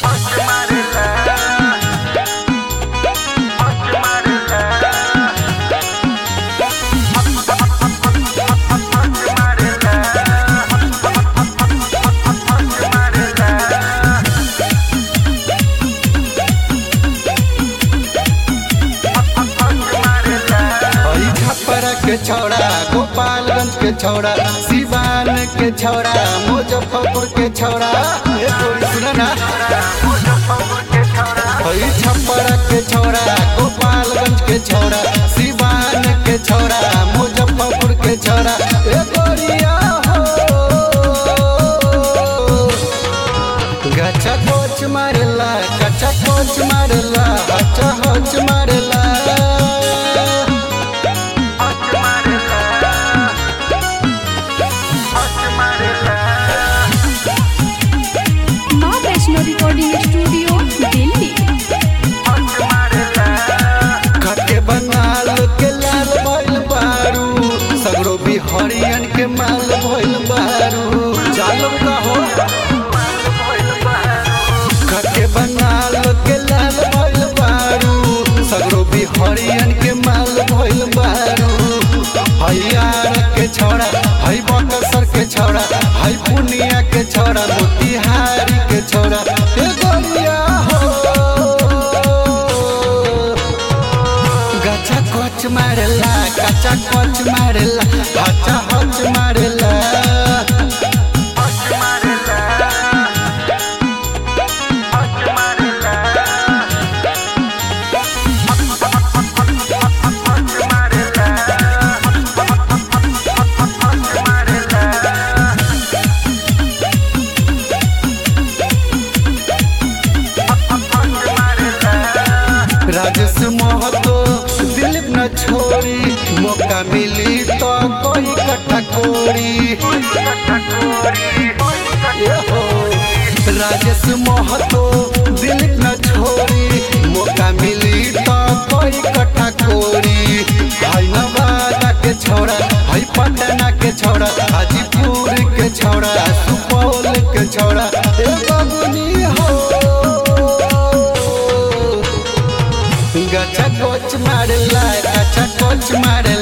के छौड़ा गोपालगंज के छौड़ा सिवान के छौड़ा मुजफ्फरपुर के छौड़ा ए तोरी सुन ना हई छप्परा के छौड़ा गोपालगंज के छौड़ा सिवान के छौड़ा मुजफ्फरपुर के छौड़ा ए गोरिया हो गचा कोच मारला गचा कोच मारला अच्छा होच मारला माँ वैष्णो रिकॉर्डिंग स्टूडियो दिल्ली खटे बंगाल के लाल भइल बारू सगरो बिहारियन के माल भइल बारू चालो का हो खटे बंगाल के लाल भइल बारू सगरो बिहारियन के माल भइल बारू हयार के छौड़ा हई बकसर के छौड़ा हई पुनिया के छौड़ा मोतिहारी के छौड़ा ए गोरिया हो गचा कोच मारला गचा कोच मारला गचा होच मारला राजेश महतो दिलीप न छोड़ी मौका मिली तो कोई कट्ठा कोड़ी ये हो। राजेश महतो दिलीप न छोड़ी मौका मिली तो कोई कट्ठा कोड़ी भाई नवादा के छोड़ा भाई पटना के छोड़ा हाजीपुर के छोड़ा सुपौल के छोड़ा ए बबुनी हो गचा कोच मारला गचा कोच मारला